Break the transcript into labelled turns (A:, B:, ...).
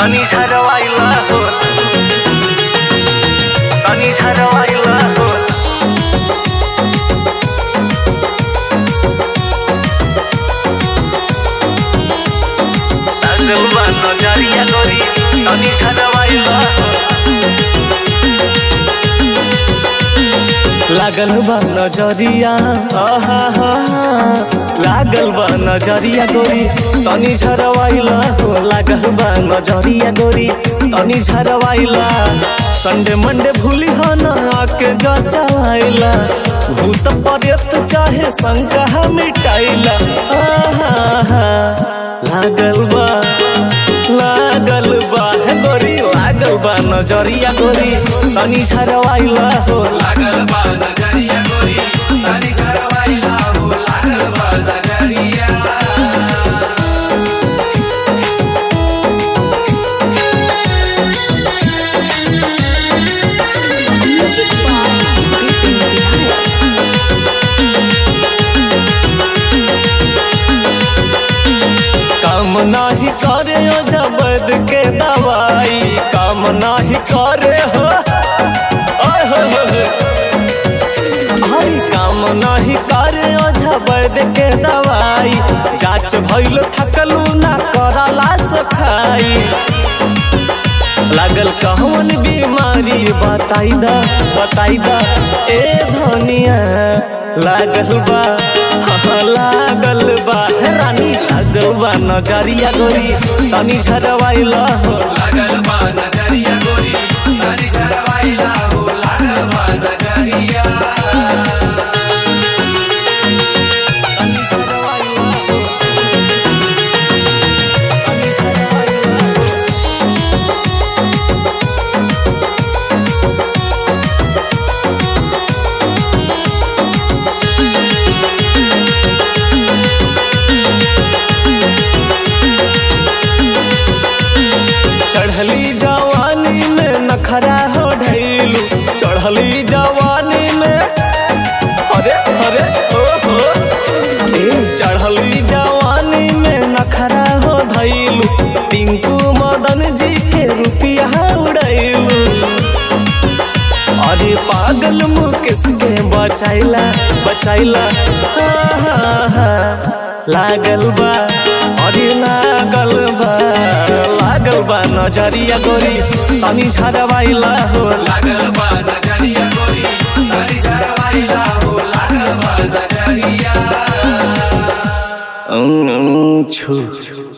A: तनी झरवाइला हो तनी झरवाइला हो लागल बा नजरिया गोरी तनी झरवाइला हो लागल बा नजरिया आहा हा लागल बा नजरिया गोरी तनी झरवाइला हो लागल बा नजरिया गोरी तनी झरवाइला संडे मंडे भूली हो ना आके जचाइला भूत पर्यत चाहे शंका मिटाइला आहा हा लागल बा लागल बा हे गोरी लागल बा नजरिया गोरी तनी झरवाइला हो
B: लागल बा नजरिया गोरी ताली झरवाइला हो लागल बा नजरिया
C: Music by Bipin Bihar.
A: काम नाही करे ओ जबद के दवाई काम नाही करे हो ओए हो हो हो। आई काम नाही करे ओ जबद के दवाई जांच भइल थकलू ना कराला सफाई लागल कहवन बीमारी बताई दा बताई दा ए धनिया लागल बा हाँ, लागल बा हे रानी लागल बा नजरिया गोरी तनी झरवाइला हो
B: लागल बा नजरिया गोरी ताली झरवाइला हो लागल बा नजरिया
A: तनी झरवाइला हो तनी झरवाइला हो चढ़ली जवानी में नखरा हो ढैलू चढ़ली जवानी में अरे अरे ओ हो ए चढ़ली जवानी में नखरा हो धैलू टिंकू मदन जी के रुपिया उड़ैलू अरे पागल मुकेश के बचाइला बचाइला आहा, लागल बा अरे लागल बा लागल बा नजरिया गोरी तनी झरवाइला हो
B: लागल बा नजरिया गोरी ताली झरवाइला हो लागल बा नजरिया
A: अं, अं, छू